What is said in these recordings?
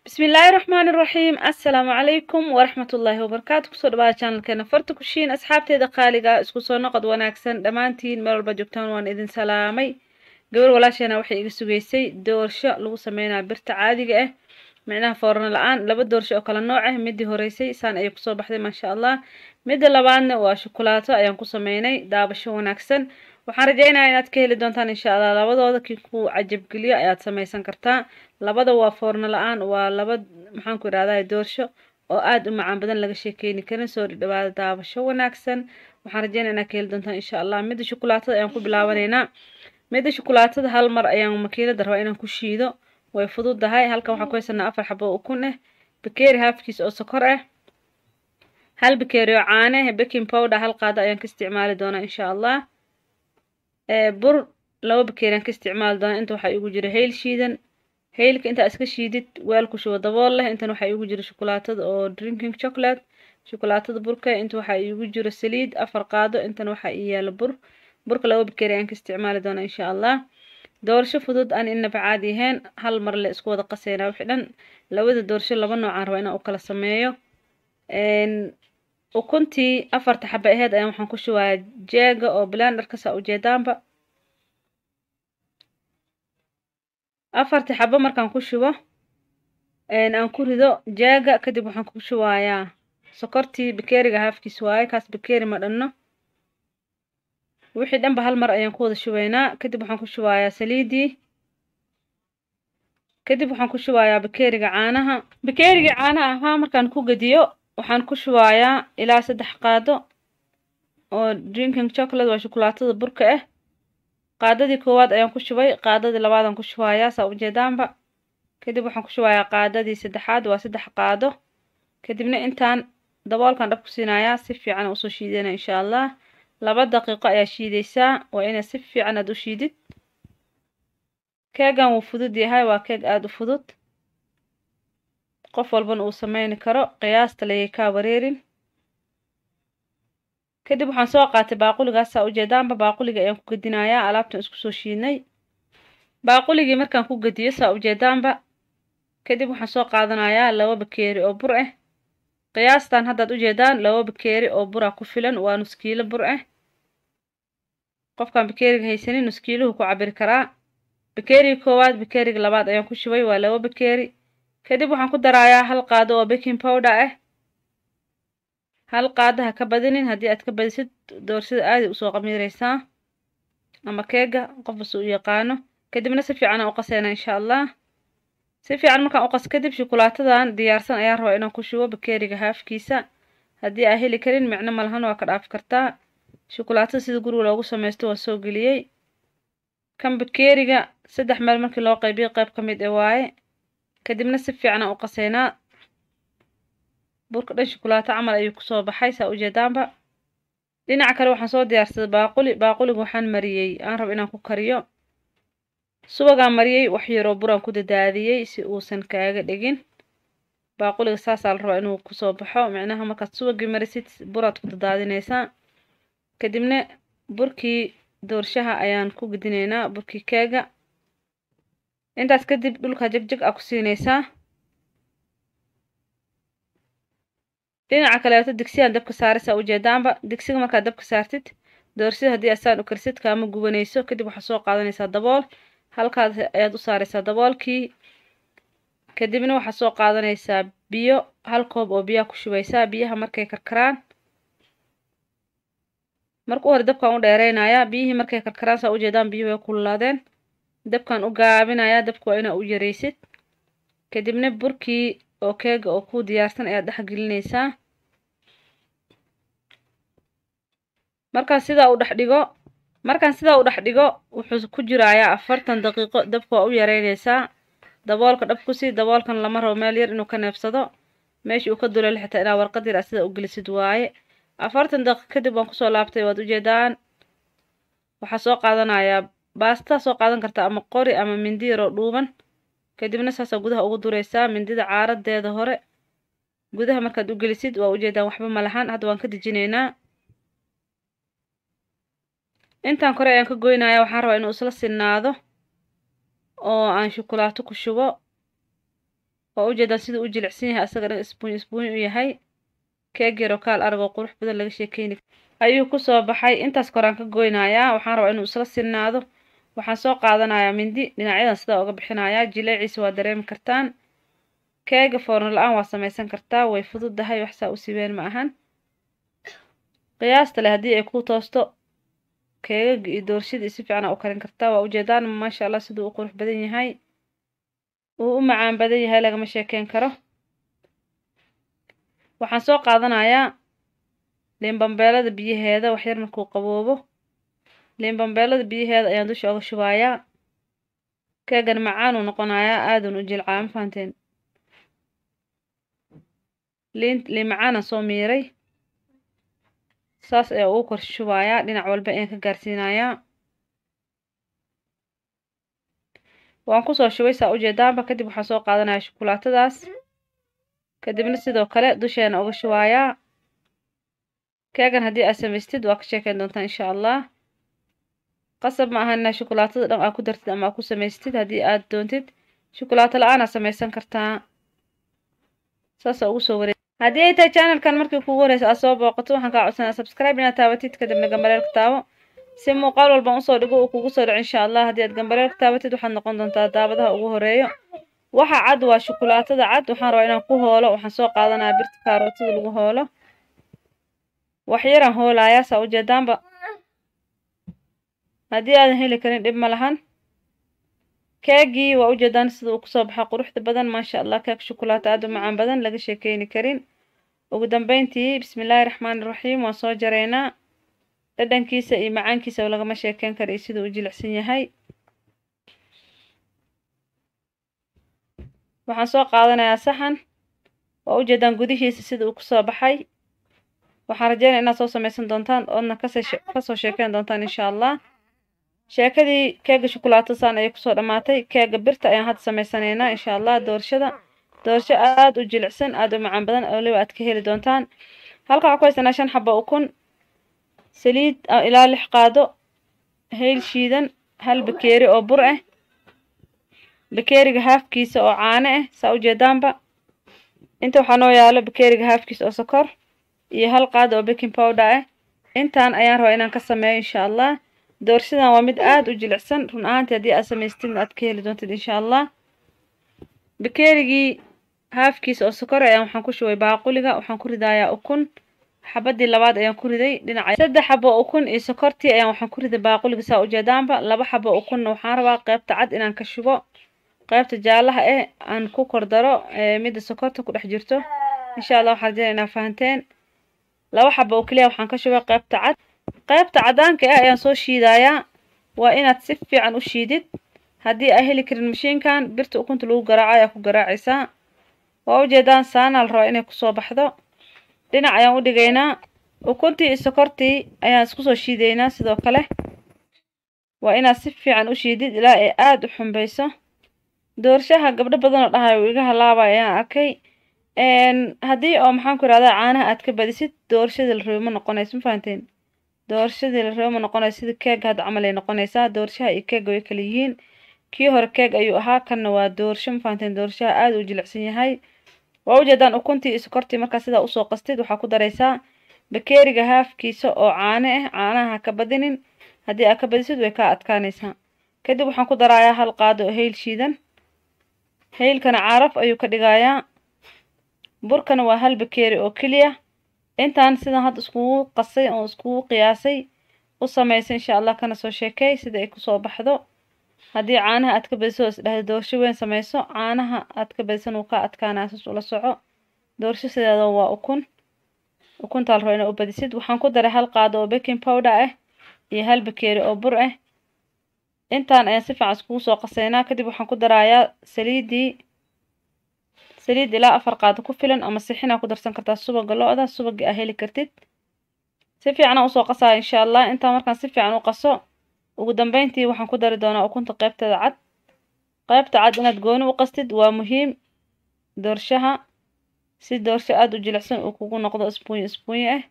bismillaahi raxmaani raxiim assalaamu calaykum waraxmatullaahi wabarakaatu kusoo dhawaada channelkeena farta kushiin asxaabteeda qaaliga isku soo noqod wanaagsan dhammaantiin meel walba joogtaan waan idin salaamay gabar walaasheena waxay iga sugaysay doorsho lagu sameynaya birta caadiga ah micnaha foorno la-aan laba doorsho oo kala nooc ah midii horeysay saan ayay kusoo baxday maasha allah midda labaadna waa shukulaato ayaan ku sameynay daabasho wanaagsan waxaan rajeynayaa inaad ka heli doontaan insha allah labadooda kii ku cajabgeliyo ayaad sameysan kartaa labada waa foorno la-aan waa laba maxaan ku idhahdaa doorsho oo aada u macaan badan laga sheekeyni karin soo dhadhawaada daabasho wanaagsan waxaan rajeynaya inaad ka heli doontaan insha allah midda shukulaatada ayaan ku bilaabanaynaa midda shukulaatada hal mar ayaan makiinada rabaa inaan ku shiido way fududahay halkan waxaan ku haysanaa afar xabo oo ukun ah bakeeri haafkiis oo sokor ah hal bakeeri oo caane baking powder hal qaado ayaan ka isticmaali doonaa insha allah bur laba bakeeriaan ka isticmaali doonaa inta waxaa igu jira hayl shiidan haylka intaa iska shiidid weel ku shubo dabool leh intan waxaa igu jira shukulaatada oo drinking chocolate shukulaatada burka inta waxaa igu jiro saliid afar qaado intan waxaa ii yaala bur burka laba bakeeri ayaan ka isticmaali doonaa insha allah doorsho fudud aan inaba caadi ahayn hal mar le isku wada qaseynaa wixii dhan labada doorsho laba noocaan rabaa inaan u kala sameeyo ukuntii afarta xaba aheyd ayaan waxaan ku shubayaa jeega oo blenderka saa ujeedaanba afartii xabo markaan ku shubo aan ku rido jeega kadib waxaan ku shubayaa sokortii bakeeriga haafkiis waaye kaas bakeeri ma dhanno wixii dhanba hal mar ayaan ku wada shubaynaa kadib waxaan ku shubayaa saliidii kadib waxaan ku shubayaa bakeeriga caanaha bakeerigii caanaha ahaa markaan ku gediyo waxaan ku shubayaa ilaa saddex qaado oo drinking chocolate waa shukulaatada burka ah qaadadii koowaad ayaan ku shubay qaadadii labaadaan ku shubayaa saa ujeedaanba kadib waxaan ku shubayaa qaadadii saddexaad waa saddex qaado kadibna intaan daboolkan dhab ku siinayaa si fiican usoo shiidana insha allah laba daqiiqo ayaa shiidaysaa waa inaad si fiican aad u shiidid keegan wuu fudud yahay waa keeg aada u fudud qof walbana uu sameyni karo qiyaasta layay kaa wareerin kadib waxaan soo qaatay baaquligaas saa ujeedaanba baaquliga ayaan ku gedinayaa alaabtan isku soo shiidnay baaquligii markaan ku gediyo saa ujeedaanba kadib waxaan soo qaadanayaa laba bakeeri oo bur ah qiyaastan haddaad ujeedaan laba bakeeri oo bura ku filan waa nuskiilo bur ah qofkaan bakeeriga haysanin nuskiiluhu ku cabiri karaa bakeeriga koowaad bakeeriga labaad ayaan ku shubay waa laba bakeeri kadib waxaan ku darayaa hal qaado oo baking powder ah hal qaado ha ka badinin haddii aad ka badisid doorsida aaday usoo qamiireysaa ama keega qofbas u yaqaano kadibna si fiican aan u qaseynaa insha allah si fiican markaan u qas kadib shukulaatadan diyaarsan ayaan rabaa inaan ku shubo bakeeriga haafkiisa haddii aa heli karin micno malahan waa ka dhaafi kartaa shukulaatada sida guriga loogu sameysto waa soo geliyey kan bakeeriga saddex meel markii loo qaybiyo qayb ka mid e waaye kadibna si fiican aan u qaseynaa burka dhan shukulaato camal ayuu kusoo baxay saa ujeedaanba dhinaca kale waxaan soo diyaarsaday baaquli baaquliga waxaan mariyey aan rabo inaan ku kariyo subagaan mariyey wax yaroo buraan ku dadaadiyey si uusan kaaga dhigin baaquliga saasaa la rabaa inuu kusoo baxo micnaha markaad subagii marisid buraad ku dadaadineysaa kadibna burkii doorshaha ayaan ku gedineynaa burkii keega intaas kadib dhulka jegjeg aa ku siineysaa dhinaca kaleeto digsiyan dabka saaraysaa ujeedaanba digsiga markaad dabka saartid doorsida haddii asaan u karsid kaama gubanayso kadib waxaad soo qaadanaysaa dabool halkaas ayaad u saaraysaa daboolkii kadibna waxaad soo qaadanaysaa biyo hal koob oo biyaha ku shubaysaa biyaha markay karkaraan marka u hore dabkaan u dheereynayaa biyihii markay karkaraan saa ujeedaan biyuhu way kululaadeen dabkaan u gaabinayaa dabka waa inaa u yareysid kadibna burkii oo keega oo ku diyaarsan ayaad dhex gelinaysaa markaan sidaa u dhex dhigo markaan sidaa u dhex dhigo wuxuu ku jirayaa afartan daqiiqo dabka waa u yareynaysaa daboolka dhab ku sii daboolkan lama rabo meel yar inuu ka neebsado meeshii uu ka duleel xitaa inaa warqad yar sida u gelisid waaye afartan daqiiq kadib waan kusoo laabtay waad ujeedaan waxaa soo qaadanayaa baastaa soo qaadan kartaa ama qori ama mindi yaroo dhuuban kadibna saasaa gudaha ugu dureysaa mindida caaradeeda hore gudaha markaad u gelisid waa ujeedaan waxba malahan hadda waan ka dejineynaa intaan kore ayaan ka goynaya waxaan rabaa inuu isla sinaado oo aan shukulaato ku shubo waa ujeedaan siduu u jilicsan yahay asaga dhan isbuuny isbuuny u yahay keeg yaroo kaal aragoo qurux badan laga sheekeyni ayuu kusoo baxay intaas koraan ka goynayaa waxaan rabaa inuu isla sinnaado waxaan soo qaadanayaa mindi dhinacyadan sidaa uga bixinayaa jileeciisa waa dareemi kartaan keega foorno la-aan waa samaysan kartaa way fududahay wax saa u sibeen ma ahan qiyaasta leh haddii ay ku toosto keegaga iyo doorshadii si fiican u karin kartaa waa ujeedaan maasha allah siduu u qurux badan yahay uu u macaan badan yahay lagama sheekeyn karo waxaan soo qaadanayaa liinbambeelada biyaheeda waxyar markuu qaboobo liinbambeelada biyaheeda ayaan dusha oga shubayaa keegan macaanuu noqonayaa aadan u jilcaa ma fahanteen liin liin macaanaan soo miiray saas ayaa ugu kor shubayaa dhinac walba ayaan ka gaarsiinayaa waan kusoo shubay saa ujeedaanba kadib waxaan soo qaadanaya shukulaatadaas kadibna sidoo kale dusheena uga shubayaa keegan haddii aad samaystid waa ka sheekeyn doontaa insha allah qasab ma aha inaa shukulaatada dhan aad ku dartid ama aad ku samaystid haddii aad doontid shukulaato la-aan aad samaysan kartaa saasa ugu soo wareeg haddii ay tahay channelkan markii kugu horeysa aad soo booqato waxaan kaa codsanaa subscribe inaad taabatid kadibna gambareelka taabo si muuqaal walban usoo dhigo uu kugu soo dhaco insha allah haddii aad gambareelka taabatid waxaad noqon doontaa daabadaha ugu horeeyo waxa cad waa shukulaatada cad waxaan rabaa inaan ku hoolo waxaan soo qaadanaya birta kaarootada lagu hoolo wax yaraan hoolayaa saa ujeedaanba haddii aadan heli karin dhib ma lahan keegii waa ujeedaan sida uu kusoo baxa quruxda badan maasha allah keeg shukulaato aad u macaan badan laga sheekeyni karin ugu dambeyntii bismillaahi raxmaani raxiim waan soo jareynaa dhadhankiisa iyo macaankiisa lagama sheekeyn kara iyo siduu u jilicsan yahay waxaan soo qaadanayaa saxan waa ujeedaan gudihiisa sida uu kusoo baxay waxaan rajeynaya inaad soo samaysan doontaan oodna kasoo sheekeyn doontaan insha allah sheekadii keega shukulaatasaan ayay kusoo dhammaatay keega birta ayaan hadda samaysanaynaa insha allah doorashada doorasho aada u jilicsan aada u macaan badan waliba aad ka heli doontaan halka waxaan ku haysanaa shan xaba ukun saliid ilaa lix qaado hayl shiidan hal bakeeri oo bur ah bakeeriga haafkiisa oo caano ah saa ujeedaanba inta waxaa noo yaalo bakeeriga haafkiisa oo sokor iyo hal qaado oo baking powder ah intaan ayaan rabaa inaan ka sameeyo insha allah doorshadan waa mid aada u jilicsan run ahaantii haddii aad samaystidna aad ka heli doontid insha allah bakeerigii haafkiisa oo sokor ayaan waxaan ku shubay baaquliga waxaan ku ridayaa ukun xabadii labaad ayaan ku riday dhinaca saddex xabo ukun iyo sokortii ayaan waxaan ku riday baaquliga saa ujeedaanba laba xabo ukunna waxaan rabaa qeybta cad inaan ka shubo qeybta jaalaha eh aan ku kordaro midda sokorta ku dhex jirto insha allah waxaan rajeyna inaa fahanteen laba xabo oo keliya waxaan ka shubay qeybta cad qeybta cadaanka ah ayaan soo shiidayaa waa inaad si fiican u shiidid haddii aa heli karin mashiinkan birta ukunta lagu garaaco ayaa ku garaacaysaa waa ujeedaan saanaa la rabaa inay kusoo baxdo dhinac ayaan u dhigaynaa ukuntii iyo sokortii ayaan isku soo shiidaynaa sidoo kale waa inaad si fiican u shiidid ilaa ay aada u xumbayso doorshaha gabdho badan oo dhahayo iga halaabay ayaan arkay haddii oo maxaan ku irahdaa caanaha aad ka badisid doorashadii la rabo ma noqonayso ma fahanteen doorashadii la rabo ma noqonayso sida keega hadda camal ay noqonaysaa doorshaha iyo keega way kala yihiin kii hore keeg ayuu ahaa kanna waa doorsho ma fahanteen doorshaha aada u jilicsan yahay waa ujeedaan ukuntii iyo sokortii markaa sidaa usoo qastid waxaa ku daraysaa bakeeriga haafkiisa oo caano ah caanaha ha ka badinin haddii aad ka badisid way kaa adkaanaysaa kadib waxaan ku darayaa hal qaado oo hayl shiidan haylkana caraf ayuu ka dhigayaa burkana waa hal bakeeri oo keliya intaan sidan hadda iskugu qasay oo iskugu qiyaasay u samaysa insha allah kana soo sheekay sida ay kusoo baxdo haddii caanaha aad ka badiso oo isdhahda doorsho weyn samayso caanaha aad ka badisan wuu ka adkaanaa saas ula soco doorsho sideeda waa ukun ukuntaa la rabo inaa u badisid waxaan ku daray hal qaado oo baking powder ah iyo hal bakeeri oo bur ah intaan ayaan si fiican iskugu soo qasaynaa kadib waxaan ku darayaa saliidii saliid ilaa afar qaado ku filan ama sixinaa ku darsan kartaa subaga lo-da subagii aa heli kartid si fiican usoo qasaya insha allah intaa markaan si fiican u qaso ugu dambeyntii waxaan ku dari doonaa ukunta qeybteeda cad qeybta cad inaad gooni u qastid waa muhiim doorshaha si doorsho aada u jilicsan uu kugu noqdo isbuunyo isbuunyo ah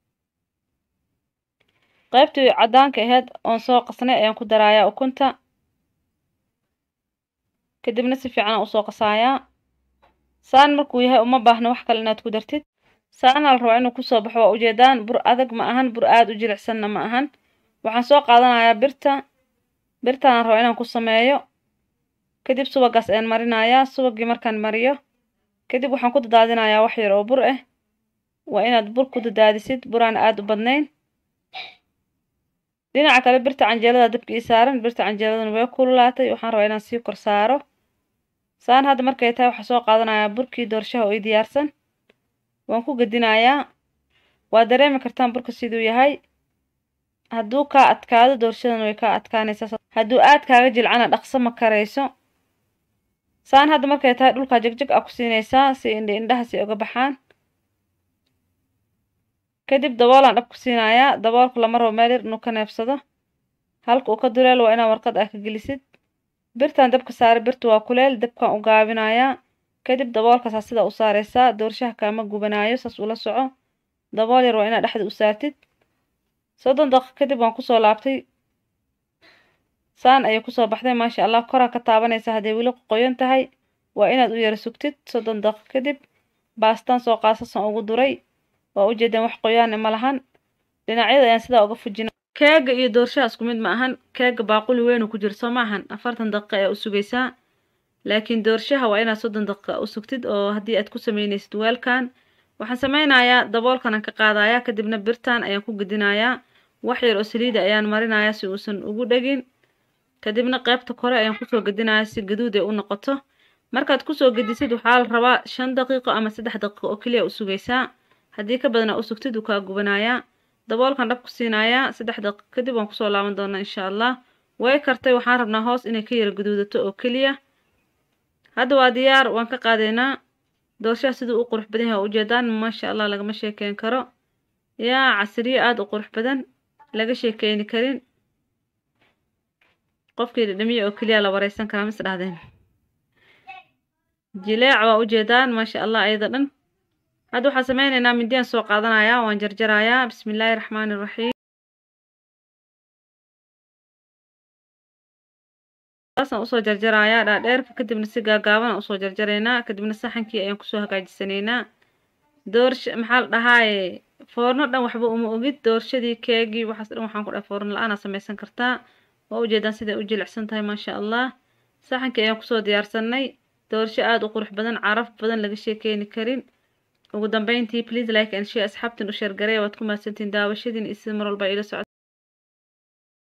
qeybtii cadaanka aheyd oon soo qasnay ayaan ku darayaa ukunta kadibna si fiican aan usoo qasayaa saan markuu yahay uma baahno wax kale inaad ku dartid saana la rabaa inuu kusoo baxo waa ujeedaan bur adag ma ahan bur aada u jilicsanna ma ahan waxaan soo qaadanayaa birta birtaan rabaa inaan ku sameeyo kadib subagaas ayaan marinayaa subagii markaan mariyo kadib waxaan ku dadaadinayaa wax yar oo bur ah waa inaad bur ku dadaadisid buraan aada u badnayn dhinaca kale birta canjeelada dabka ii saaran birta canjeeladana way kululaatay waxaan rabaa inaan sii kor saaro saan hadda markay tahay waxaa soo qaadanayaa burkii doorshaha oo ii diyaarsan waan ku gedinayaa waa dareemi kartaan burka siduu yahay hadduu kaa adkaado doorshadana way kaa adkaanaysaa hadduu aad kaaga jilcana dhaqso ma karayso saan hadda markay tahay dhulkaa jegjeg a ku siinaysaa si indhi indhaha si uga baxaan kadib daboolaan dhab ku siinayaa daboolka lama rabo meel yar inuu ka neefsado halka uu ka duleel waa inaa warqad ah ka gelisid birtaan dabka saaray birta waa kuleel dabkaan u gaabinayaa kadib daboolkaasaa sidaa u saareysaa doorshaha kaama gubanaayo saas ula soco dabool yar waa inaa dhexda u saartid soddon daqiiq kadib waan kusoo laabtay saan ayay kusoo baxday maasha allah koraa ka taabanaysa hadday weli qoyan tahay waa inaad u yara sugtid soddon daqiiq kadib baastaan soo qaasasan ugu duray waa ujeedaan wax qoyaane ma lahan dhinacyada ayaan sidaa uga fujina keega iyo doorshaha isku mid ma ahan keega baaquli weyn ku jiro soo ma ahan afartan daqiiqa ayaa u sugaysaa laakiin doorshaha waa inaad soddon daqiiqa u sugtid oo haddii aad ku sameynaysid weelkan waxaan sameynayaa daboolkanaan ka qaadayaa kadibna birtan ayaan ku gedinayaa wax yar oo saliida ayaan marinayaa si uusan ugu dhegin kadibna qeybta kore ayaan kusoo gedinayaa si gaduud ay u noqoto markaad kusoo gedisid waxaa la rabaa shan daqiiqo ama saddex daqiiqo oo keliya u sugaysaa haddii ka badana u sugtid uu kaa gubanayaa daboolkan dhab ku siinayaa saddex daqiiqo kadib waan kusoo laaban doonaa insha allah way kartay waxaan rabnaa hoos inay ka yara gaduudato oo keliya hadda waa diyaar waan ka qaadaynaa doorshaha siduu u qurux badan yahay waa ujeedaan maasha allah lagama sheekeyn karo yaa casriye aada u qurux badan laga sheekeyni karin qofkii dhadhamiye oo keliya la wareysan karaa mis dhahdeen jileec waa ujeedaan maasha allah ayada dhan hadda waxaan sameyneynaa mindiyaan soo qaadanayaa waan jarjarayaa bismi illaahi raxmaani raxiim saasaan usoo jarjarayaa dhaadheerka kadibna si gaagaaban usoo jarjaraynaa kadibna saxankii ayaan kusoo hagaajisanaynaa doorsha maxaa la dhahaaye foorno dhan waxba uma ogid doorshadii keegii waxaas dhan waxaan ku dhahay foorno la-aan aa sameysan kartaa waa ujeedaan siday u jilicsan tahay maasha allah saxankii ayaan kusoo diyaarsanay doorsho aada u qurux badan caraf badan laga sheekeeni karin ugu dambeyntii please like and share asxaabtin u sheergareya waad ku mahadsantiin daawashadiin iyo sida mar walba ila socod